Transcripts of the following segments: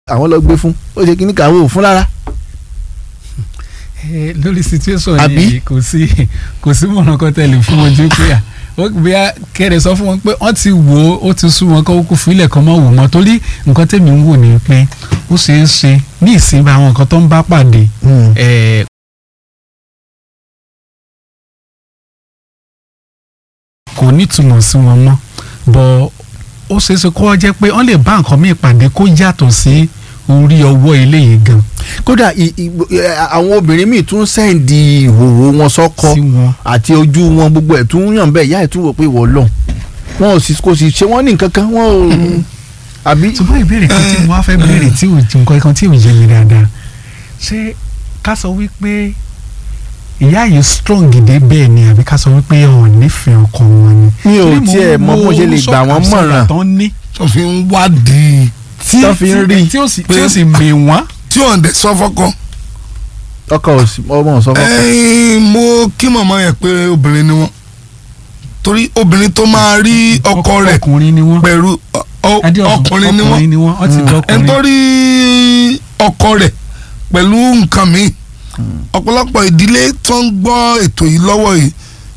àwọn lọ gbé fún ó ṣe kíní kàwé òfun lára. Eh, lórí situation Àbí? yìí kò sí kò sí mọ̀nà kan tẹ̀lé fún wọn ju pé à ó bí a kẹ́rẹ̀ sọ fún wọn pé wọ́n ti wò ó ó ti sú wọn kó kó fílẹ̀ kan mọ́ wò wọ́n torí nǹkan tẹ̀mí ń wò ni pé ó ṣeé ṣe ní ìsinmi àwọn nǹkan tó ń bá pàdé eh, kò nítumọ̀ sí wọn mọ́ bọ́ ó ṣeé ṣe kó jẹ́ pé wọ́n lè bá nǹkan míì pàdé kó yàtọ̀ sí orí ọwọ́ eléyìí gan kódà i- i- ẹ, àwọn obìnrin míì tún sẹ́ǹdì ìhòòhò wọn sọ́kọ sí wọn. àti ojú wọn gbogbo ẹ̀ tún yàn bẹ́ẹ̀ ìyá ẹ̀ tún wò pé wọ́n lọ wọn ò sì kò sì ṣe wọ́n ní nǹkan kan wọ́n ò àbí. ṣùgbọ́n ìbéèrè kan tí mo wá fẹ́ béèrè tí ò nǹkan kan tí ò yé mi dáadáa ṣé ká sọ wípé ìyá yìí strong dé bẹ́ẹ̀ ni àbí ká sọ wípé ọ̀ nífẹ̀ẹ́ ọkọ wọn ni. mi ò Torí mo tiẹ̀ ń mọ bó wo ṣe lè gbà wọ́n sọ́kà mọ̀ràn tó ń ní tó fi ń wádìí tí Tó fi ń rí. tí ó sì tí ó sì mè wọ́n. tí ò ń dẹ̀ sọ fọ́kọ. ọkọ ò sí ọmọ ò sọ fọkọ. ẹ̀yin mo kí màmá yẹn pé obìnrin ni wọ́n torí obìnrin tó máa rí ọkọ rẹ̀ ọkùnrin ni wọ́n. pẹ̀lú ọ- ọ- Adéọ̀sùn, ọkùnrin ni wọ́n ọkùnrin ni wọ́n wọ́n ti Mm. dọ́kùnrin. ẹni tó rí ọkọ rẹ̀ pẹ̀lú nǹkan mi ọ̀pọ̀lọpọ̀ ìdílé tó ń gbọ́ ètò yìí lọ́wọ́ yìí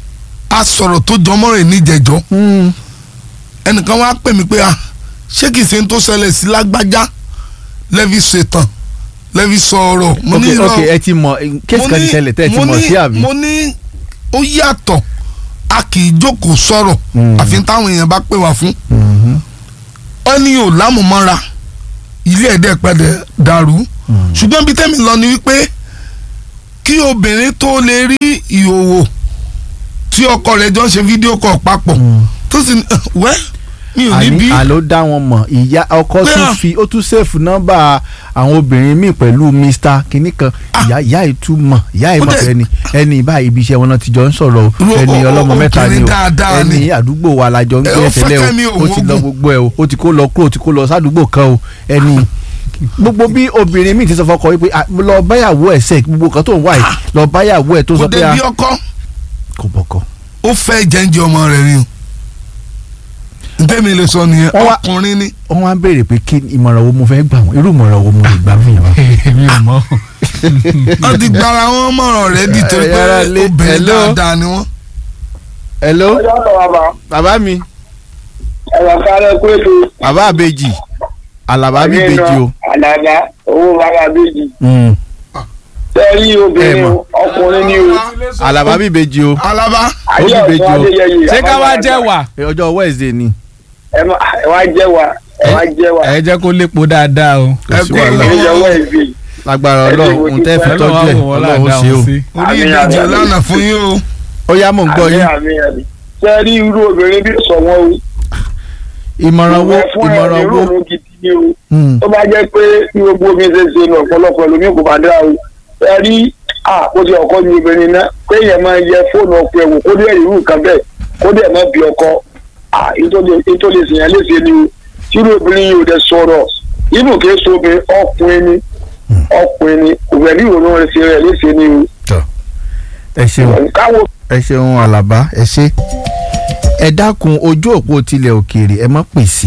a sọ̀rọ̀ tó jọmọ́ rẹ̀ níjẹ̀jọ́ Hmm. ẹnìkan wá pè mí pé ah ṣé kìí ṣe ń tó ṣẹlẹ̀ sí lágbájá lẹ́fi ṣètàn lẹ́fi sọ̀rọ̀ mo ní ok irọ́ ok ẹ ti mọ kéèsì kan ti ṣẹlẹ̀ tẹ́ ẹ ti mo mọ̀ ní- sí àbí. mo ní ó yàtọ̀ a kì í jókòó sọ̀rọ̀ Mm. àfi táwọn èèyàn bá pè wá fún Mhm. ọ ní ò lámùmọ́ra ilé ẹ̀dẹ́ pẹ̀lẹ́ dàrú Mm. ṣùgbọ́n bí tẹ́mi lọ ni wípé kí obìnrin tó lè rí ìhòòhò tí ọkọ rẹ̀ jọ ń ṣe fídíò kọ̀ papọ̀ Mm. tó sì ní wẹ́ mi ò ní bí àní àló dá wọn mọ̀ ìyá ọkọ Pé tún à- fi ó tún sèfù nọ́mbà àwọn obìnrin míì pẹ̀lú mr kìnnì kan ìyá ìyá yìí tún mọ̀ ìyá yìí Ó mọ̀ dẹ̀- pé ẹni ẹni báyìí ibi iṣẹ́ wọn náà ti jọ ń sọ̀rọ̀ o Ro- ẹni o- o- ọlọ́mọ mẹ́ta ni obìnrin o dáadáa ni. ẹni àdúgbò wa la jọ ń Ẹ, gbé ó tẹ́lẹ̀ fẹ́ kẹ́mi o ó òun ti lọ ogun. gbogbo ẹ o ó ti kó lọ kúrò ó ti kó lọ sádùúgbò kan o ẹni gbogbo bí obìnrin míì ti sọ fọkọ wípé "Ah, lọ báyàwó ẹ sẹ gbogbo kan tó ń wá yìí lọ báyàwó ẹ tó kò sọ pé dé a bí ọkọ kò bọkọ. ó fẹ́ jẹ́ǹjẹ́ ọmọ rẹ̀ ni o ntẹ́mi lè sọ nìyẹn Wọ́n wá- ọkùnrin ni wọ́n wá ń béèrè pé kí ìmọ̀ràn wo mo fẹ́ gbà wọ́n irú ìmọ̀ràn wo mo lè gbà fún yàrá. èmi ò mọ̀. wọ́n ti gbára wọn mọ̀ràn rẹ̀ di torí pé Yàrá lé- obìnrin hello? dáadáa ni wọ́n. hello ọjọ́ sọ bàbá bàbá mi ẹ̀rọ kárẹ́ kó ètò bàbá àbèjì àlàbá mi bèjì o. àdàbà owó bàbá bèjì Mm. tẹ́rí Ẹ obìnrin mọ̀. o, ọkùnrin ni o àlàbá mi bèjì o. alaba ayé Ó bí ọ̀sán bèjì o. adéyẹyẹ ṣé ká wá jẹ́ wà. Eh, ọjọ́ wednesday ni. ẹ má- ẹ wá jẹ́ wa ẹ wá jẹ́ wa ẹ jẹ́ kó lépo dáadáa o. kò sí Ẹ kó- wàhálà ẹ jẹ́ wọ́ ẹ̀gbẹ́ lágbára ẹ ọlọ́run ti wo ohun tẹ́ fi ti tọ́jú ẹ̀ ọlọ́run ó ṣe o. orí Àmín, ìbejì àmín. lánàá fún yín o. ó yá mò ń gbọ́ àmì yín. àmì àmì tẹ́rí irú obìnrin bí sọ wọ́n o ìmọ̀ràn wo ìwẹ̀ fún ẹ̀ ìmọ̀ràn wo. ìrònú gidi ni o Mm. tó bá jẹ́ pé bí gbogbo omi ṣe ṣe nù ọ̀pọ̀lọpọ̀ ẹlòmíì kò bá dá o tẹ́rí àkóso ọkọ ní obìnrin náà pé èèyàn máa yẹ fóònù ọkọ ẹ̀wò kó dé ìrú nǹkan bẹ́ẹ̀ kó dẹ̀ má bí ọkọ ètò lè sèyàn léṣe ni o tírú obìnrin yìí ò dẹ̀ sọ̀rọ̀ inú kìí so obìnrin ọkùnrin ni ọkùnrin ni òwẹ̀ ní ìrònú rẹ̀ ṣe rẹ̀ léṣe ni ẹ ṣeun o káwọ́ ẹ ṣeun àlàbá ẹ ṣe. ẹ dákun ojú òpó tilẹ̀ òkèèrè ẹ má pèsè.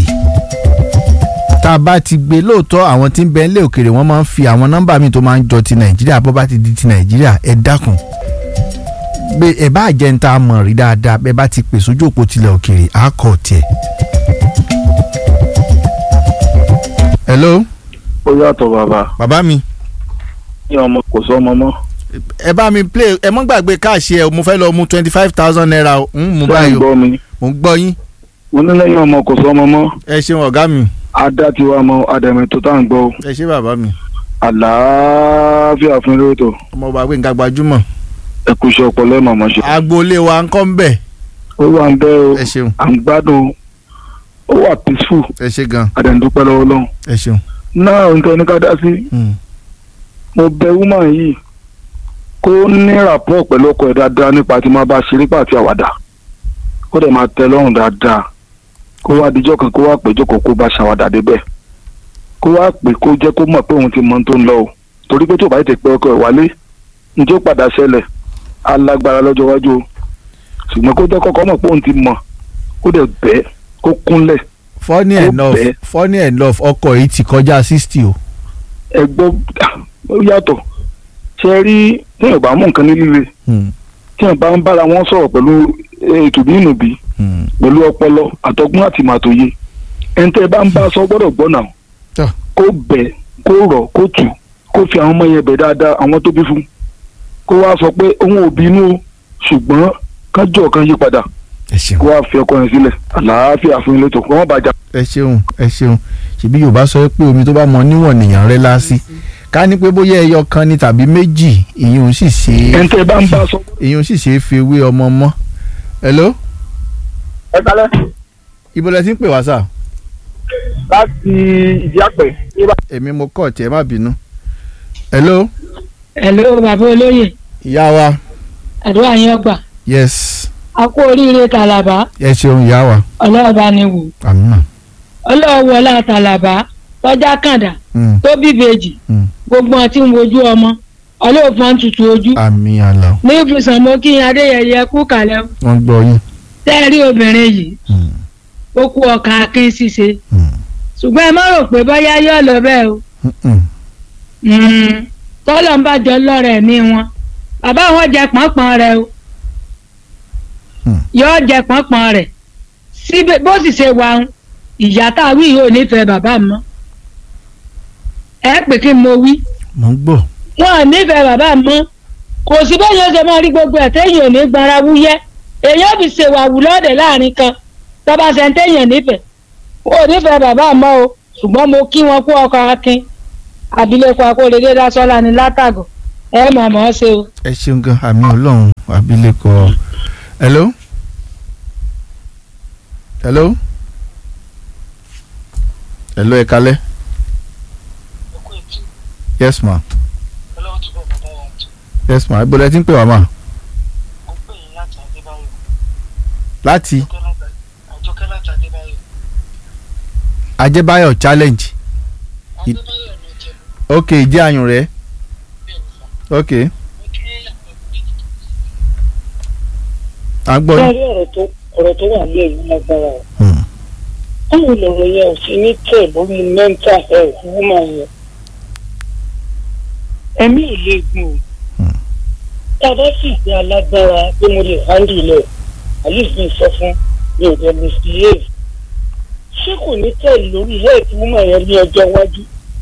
tá a bá ti gbé lóòótọ́ àwọn tí ń bẹ nílẹ̀ òkèèrè wọ́n máa ń fi àwọn nọ́mbà míì tó máa ń jọ ti nàìjíríà bó bá ti di ti nàìjíríà ẹ dákun. bẹ ẹ bá jẹ́ ń ta mọ̀ rí dáadáa bẹ́ẹ̀ bá ti pèsè ojú òpó tilẹ̀ òkèèrè á kọ̀ tiẹ̀. hello ó yàtọ̀ bàbá bàbá mi ní ọmọ kò sọmọ mọ́ ẹ bá mi play ẹ mọ́ gbàgbé káàṣì ẹ mo fẹ́ lọ mú twenty five thousand naira o. ń mú bẹ́ẹ̀ báyìí ń o gbọ́ mi mo ń gbọ́ yín mo ní lẹ́yìn ọmọ kò sọmọ mọ́ ẹ ṣeun ọ̀gá mi adá ti wá mọ adẹ̀mẹ̀ tó tá à ń gbọ́ o. ẹ ṣe bàbá mi àlàáfíà fún eré ètò ọmọ ọba gbẹ̀ngà gbajúmọ̀ ẹ kú iṣẹ́ ọpọlọ ẹ̀ màmá ṣe. agboolé wa ń kọ́ ń bẹ̀ ó wà ń bẹ́ o ẹ ṣeun à ń gbádùn ó wà peaceful ẹ ṣe gan àdẹ̀ǹdúpẹ́ lọ́wọ́ lọ́hùn. ẹ ṣeun. náà nǹkan ní ká dá sí Mm. mo bẹ woman yìí kó ní rapport pẹ̀lú ọkọ ẹ̀ dáadáa nípa tí máa bá ṣeré pàtí àwàdà kó dẹ̀ máa tẹ́ lọ́rùn dáadáa kó wá dijọ́ kan kó wá pè jókòó kó bá ṣàwàdà débẹ̀ kó wá pè kó jẹ́ kó mọ̀ pé òun ti mọ ohun tó ń lọ o torí pé tó bá ti pẹ́ ọkọ ẹ̀ wálé njẹ́ ó padà ṣẹlẹ̀ alágbára lọ́jọ́ iwájú o ṣùgbọ́n kó jẹ́ kọ́kọ́ mọ̀ pé òun ti mọ̀ kó dẹ̀ bẹ́ẹ̀ kó kúnlẹ̀ funny Ó enough bẹ́ẹ̀. funny enough ọkọ yìí ti kọjá sixty o ẹ gbọ́ ó yàtọ̀ ṣe rí tí ẹ̀ bá mú nǹkan ní líle Hmm, tí ẹ̀ bá ń bára wọn sọ̀rọ̀ pẹ̀lú ètò nínú bí hmm. pẹ̀lú ọpọlọ àtọgbọ́n àti màtòye ẹni tẹ́ ẹ bá ń bá a sọ gbọ́dọ̀ gbọ́ náà Tọ́. kó bẹ̀ kó rọ̀ kó tù kó fi àwọn ọmọ yẹn bẹ̀ dáadáa àwọn tó bí fún kó wá sọ pé òun ò bínú o ṣùgbọ́n kájọ kan yí padà ẹ ṣeun kó wá fi ọkọ yẹn sílẹ̀ àlàáfíà fún ilé tó kọ́ wọ́n bàjá. ẹ ṣeun ẹ ṣeun ṣèbí yorùbá sọ pé omi tó bá mọ níwọ̀n nìyàn rẹ lásì ká ní pé bóyá ẹyọ kan ní tàbí méjì ìyẹn ò sì ṣe é ẹni tẹ́ ẹ bá ń bá a sọ ìyẹn ò sì ṣe é fi ewé ọmọ mọ́ hello ẹ kálẹ̀ ibo lẹ ti ń pè wá sà láti ìdí àpẹ èmi mo kọ̀ tí ẹ má bínú hello Hello bàbá olóyè ìyá wa àdúrà yín ọgbà yes a kú oríire tàlàbà ẹ ṣeun ìyá wa ọlọ́ọ̀bá ni wò àmínà ọlọ́ọ̀wọlá tàlàbà tọ́já kàndà Hmm, tó bíbejì hmm. gbogbo àti ń wojú ọmọ ọlọ́ọ̀fọ́n tutù ojú àmì àlà ní ibùsùn mo kí adéyẹyẹ kú kàlẹ́ o. wọ́n gbọ́ yín tẹ́ẹ̀rí obìnrin yìí Hmm, ó kú ọkà akin ṣíṣe hmm, ṣùgbọ́n ẹ má rò pé bóyá yóò lọ bẹ́ẹ̀ o hmm, hmm. Mm, tọ́lọ̀ ń bàjọ́ lọ́rẹ̀ ní wọn bàbá wọn jẹ pọ́npọ́n rẹ o Hmm. yóò jẹ pọ́npọ́n rẹ̀ síbẹ̀ bó sì ṣe wà ń ìyá tá a wí yóò nífẹ̀ẹ́ bàbá mi mọ́ ẹ pè kí n mo wí mo ń gbọ́ wọn ò nífẹ̀ẹ́ bàbá mi mọ́ kò sí bẹ́ẹ̀ yóò ṣe máa rí gbogbo ẹ̀ téèyàn ò ní gbára wúyẹ́ èèyàn fi ṣèwà wù lọ́ọ̀dẹ̀ láàrin kan tọ́ba ṣe ń téèyàn nífẹ̀ẹ́ wọn ò nífẹ̀ẹ́ bàbá mi mọ́ o ṣùgbọ́n mo kí wọn kú ọkọ̀ akin abilékọ akóredé dásọ́lá ni látàgọ̀ ẹ mọ̀ mọ́ ṣe o. ẹ ṣeun gan àmì ọlọ́run abilékọ hello hello hello ẹ kalẹ́ yes ma yes ma ibo lẹ ti ń pè wá ma láti ajẹ́báyọ̀ challenge I- ok ìjẹ́ àyùn rẹ̀ ok à ń gbọ́ yín. lórí ọ̀rọ̀ tó ọ̀rọ̀ tó wà ní ẹ̀yìn lágbára o Hmm. báwo lọ̀rọ̀ yẹn ò ṣe ní tẹ̀ lórí mental health woman yẹn ẹ̀mí ò lè gùn o Hmm. tá a bá sì pé alágbára pé mo lè handle lẹ̀ at least mi sọ fún mi ò dẹ̀ misbehave ṣé kò ní tẹ̀ lórí health woman yẹn ní ọjọ́ iwájú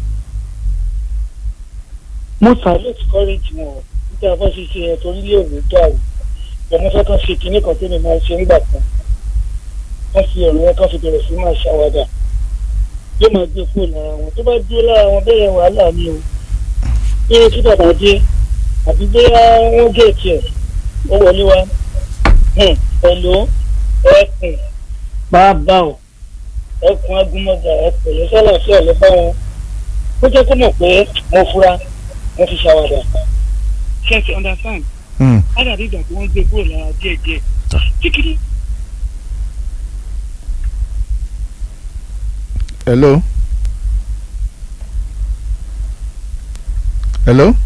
mo salute courage wọn o nígbà bá ṣe ṣe yẹn torí lè ní dàrú ọmọ fẹ́ kàn ṣe kinní kan tí mi máa ń ṣe nígbà kan wọ́n fi ọ̀rọ̀ yẹn kàn fi bẹ̀rẹ̀ sí máa ṣàwádà yóò máa gbé kúrò lára wọn tó bá dúró lára wọn bẹ́ẹ̀ yẹn wàhálà ni o bí kí bàbá dé àbí bóyá wọ́n gé tiẹ̀ ó wọlé wa Hmm, pẹ̀lú ẹkùn bàbá o ẹkùn agúnmọ́gà ẹ̀pẹ̀lẹ́ sálàfíà ló bá wọn ó jẹ́ kó mọ̀ pé mo fura mo fi ṣàwádà ṣe ti understand Hmm. ádàbí ìgbà tí wọ́n gbé kúrò lára díẹ̀díẹ̀ kíkiri hello hello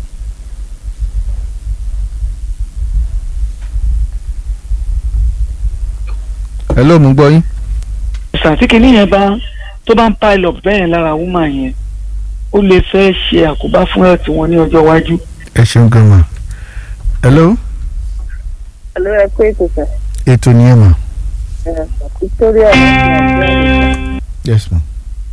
hello mo ń gbọ́ yín. ìsàtìkìní yẹn bá tó bá ń pile up bẹ́ẹ̀ lára woman yẹn ó lè fẹ́ ṣe àkóbá fún ẹ̀tì wọn ní ọjọ́ iwájú. ẹ ṣeun gan ma hello Hello, ẹ pé ètò sà. ètò ni ẹ mà Ẹ, Victoria láti Àbúrò. yes ma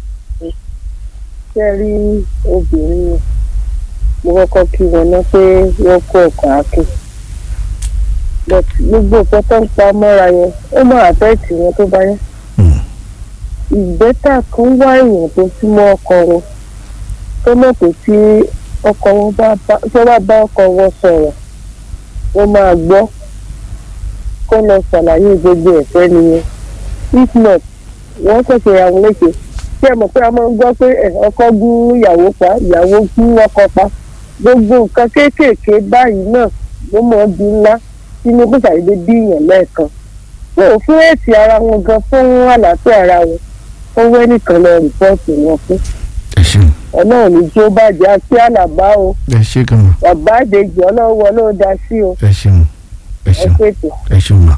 Ṣé ẹ rí obìnrin yẹn? Mo kọ́kọ́ kí wọn ná pé wọ́n kó ọkàn akin. But gbogbo nǹkan tó ń pa mọ́ra yẹn, ó mọ àfẹ́ẹ̀tì wọn tó bá yẹn. Hmm. Ìgbẹ́ta kan wá èèyàn tó súnmọ́ ọkọ wọn. Tó mọ̀ pé tí ọkọ wọn bá bá tí wọ́n bá bá ọkọ wọn sọ̀rọ̀, wọ́n máa gbọ́. Kó lọ ṣàlàyé gbogbo ẹ̀fẹ́ nìyẹn. If not, wọ́n ṣẹ̀ṣẹ̀ àwọn léṣe ṣé ẹ mọ̀ pé a máa ń gbọ́ pé ẹ̀, ọkọ gún ìyàwó pa ìyàwó gún ọkọ pa gbogbo nǹkan kéékèèké báyìí náà ló mọ̀ ọ́ di ńlá sínú kó ṣàdédé bí èèyàn lẹ́ẹ̀kan wọn ò fún èsì ara wọn gan fún àlàáfíà ara wọn ó wẹ́ nìkan lọ rìpọ́ọ̀tì wọn fún ẹ ṣeun ọlọ́run ní tí ó bàjẹ́ àti àlàbá o ẹ ṣe gan ma bàbá àdèjì ọlọ́run wọlé ó da sí o ẹ ṣeun ẹ ẹ ṣeun pètè. ẹ ṣeun ma.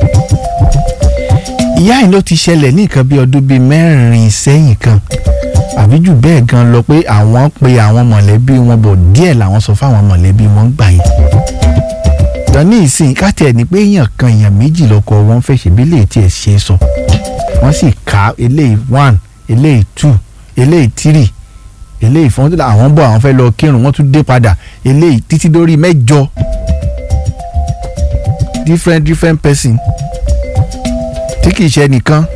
ìyá yìí ló ti ṣẹlẹ̀ ní nǹkan bí ọdún bíi mẹ́rin sẹ́yìn kan àbí jù bẹ́ẹ̀ gan lọ pé àwọn pe àwọn mọ̀lẹ́bí wọn bọ̀ díẹ̀ làwọn sọ fáwọn mọ̀lẹ́bí wọn gbà yẹn. dání ìsìn káàtì ẹ̀ ní pé èèyàn kan èèyàn méjì lọ́kọ wọn fẹ́ ṣe bí lè tiẹ̀ ṣe é sọ wọ́n sì ká eléyìí one eléyìí two eléyìí three eléyìí fún àwọn bọ̀ àwọn fẹ́ lọ kírun wọ́n tún dé padà eléyìí títí dórí mẹ́jọ different different person tí kì í ṣe nìkan